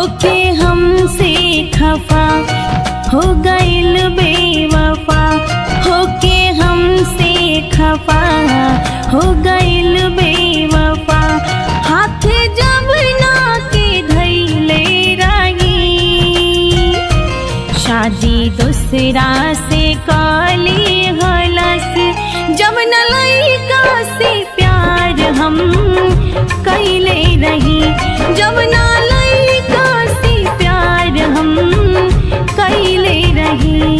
होके हमसे खफा हो गइल बेवफा होके हमसे खफा हो गइल बेवफा हाथ जब ना के धैले रही शादी दूसरा से काली हलस जब न लइका से प्यार हम कैले रही जब न लइका से प्यार हम कैले रही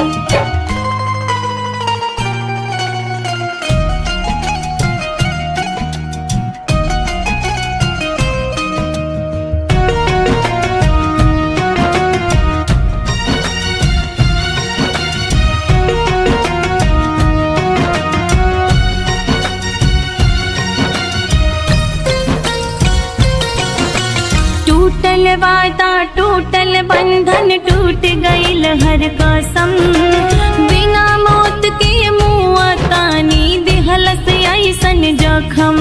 टूटल वादा टूटल बंधन टूट गइल हर कसम बिना मौत के मुआ तानी दिहलस ऐसन जखम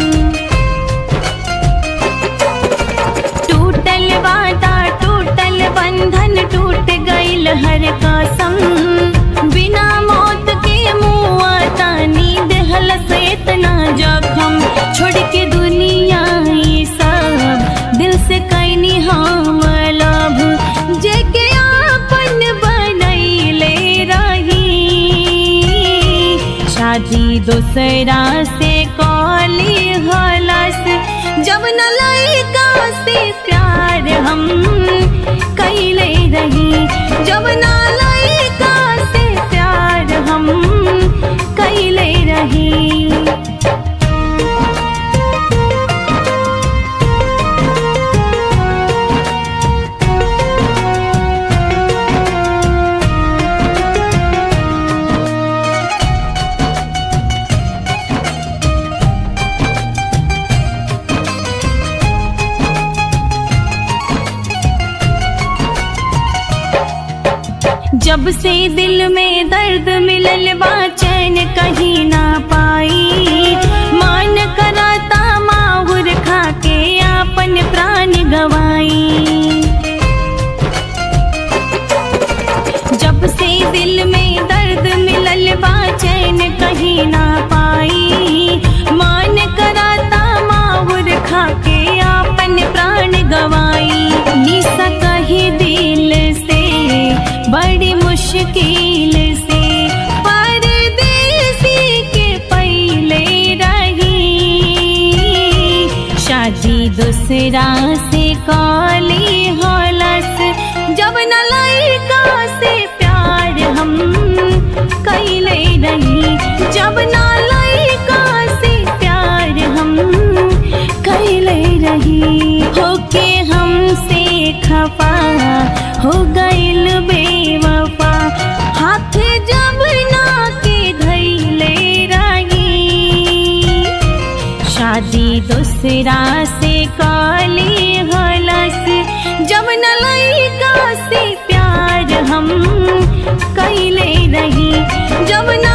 टूटल वादा टूटल बंधन टूट गइल हर कसम बिना मौत के मुआ तानी दिहलस इतना जखम छोड़ के दुनिया ई सब दिल से कैनी हम लभ जेके आपन बनैले रही शादी दूसरा से कॉली हलस जब न लइका से प्यार हम कैले रही जब न लइका से प्यार हम कैले रही जब से दिल में दर्द मिलल बा चैन कहीं ना पाई मान कराता माहुर खा के आपन प्राण गवाई जब से दिल में दर्द मिलल बा चैन कहीं ना पाई मान कराता माहुर खा के आपन प्राण गवाई निसा कही दिल से बड़ी मुश्किल से परदेसी के पहले रही शादी दूसरा से काली हलस जब न लइका से प्यार हम कैले रही जब न लइका से प्यार हम कैले रही होके हमसे खफा हो गइल बेवफा हाथ जब ना के धैले रही शादी दूसरा से काली हलस जब न लइका से प्यार हम कैले रही जब न